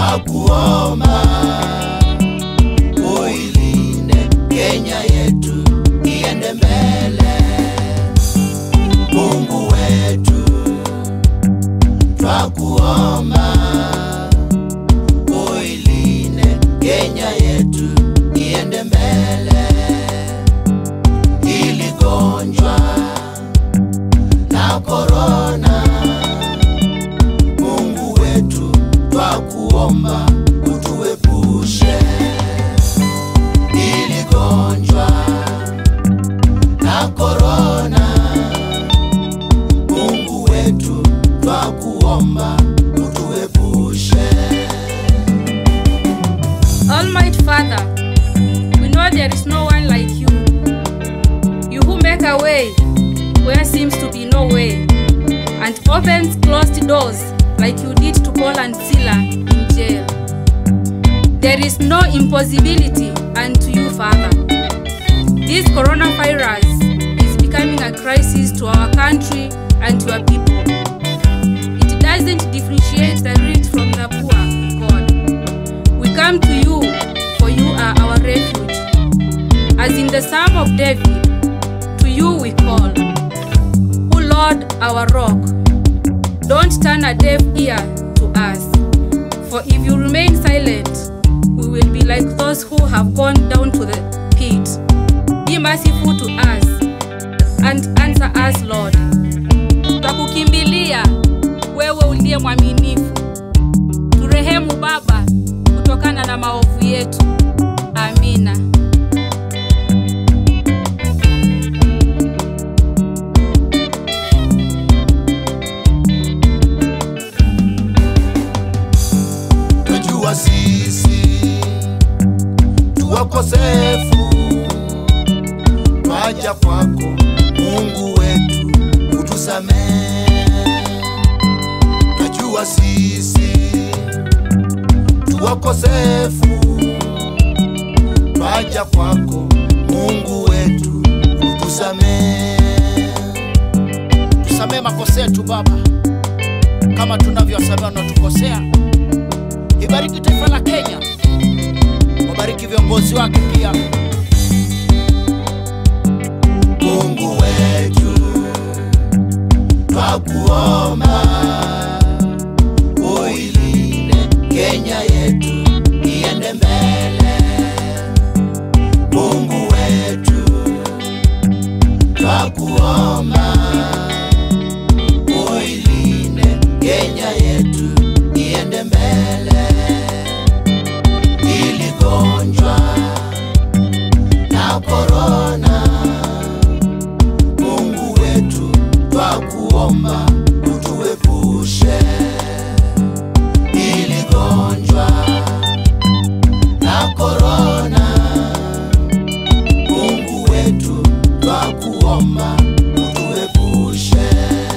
twakuomba uilinde Kenya yetu iende mbele. Mungu wetu twakuomba uilinde Kenya yetu iende mbele. Hili gonjwa la korona, Mungu wetu twakuomba utuepushe. Hili gonjwa la korona, Mungu wetu twakuomba utuepushe. Almighty Father, we know there is no one like you. You who make a way where seems to be no way, and opens closed doors like you did to Paul and Sila in jail. There is no impossibility unto you, Father. This coronavirus is becoming a crisis to our country and to our people. It doesn't differentiate the rich from the poor, God. We come to you, for you are our refuge. As in the Psalm of David, to you we call. O Lord, our rock, don't turn a deaf ear to us. For if you remain silent, we will be like those who have gone down to the pit. Be merciful to us and answer us, Lord. Twakukimbilia wewe uliye mwaminifu. Turehemu Baba kutokana na maovu yetu. Amina. Twajua sisi tu wakosefu, twaja kwako Mungu wetu utusamehe. Twajua sisi tu wakosefu, twaja kwako Mungu wetu utusamehe. tusamee makosa yetu Baba, kama tunavyowasamehe wanaotukosea. Ibariki taifa la Kenya, wabariki viongozi wake pia. Mungu wetu twakuomba uilinde Kenya yetu iende mbele. Mungu wetu twakuomba uilinde Kenya yetu iende mbele. Hili gonjwa la korona Mungu wetu twakuomba utuepushe ili gonjwa la korona. Mungu wetu twakuomba utuepushe.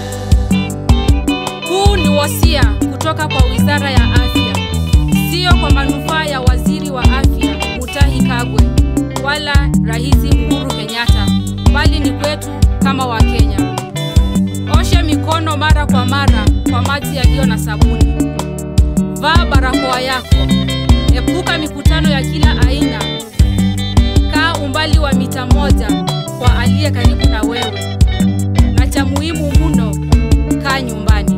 Huu ni wosia kutoka kwa Wizara ya Afya, sio kwa manufaa ya Waziri wa Afya Mutahi Kagwe wala Rais Uhuru Kenyatta, bali ni kwetu kama Wakenya. Osha mikono mara kwa mara kwa maji yaliyo na sabuni. Vaa barakoa yako. Epuka mikutano ya kila aina. Kaa umbali wa mita moja kwa aliye karibu na wewe, na cha muhimu mno, kaa nyumbani.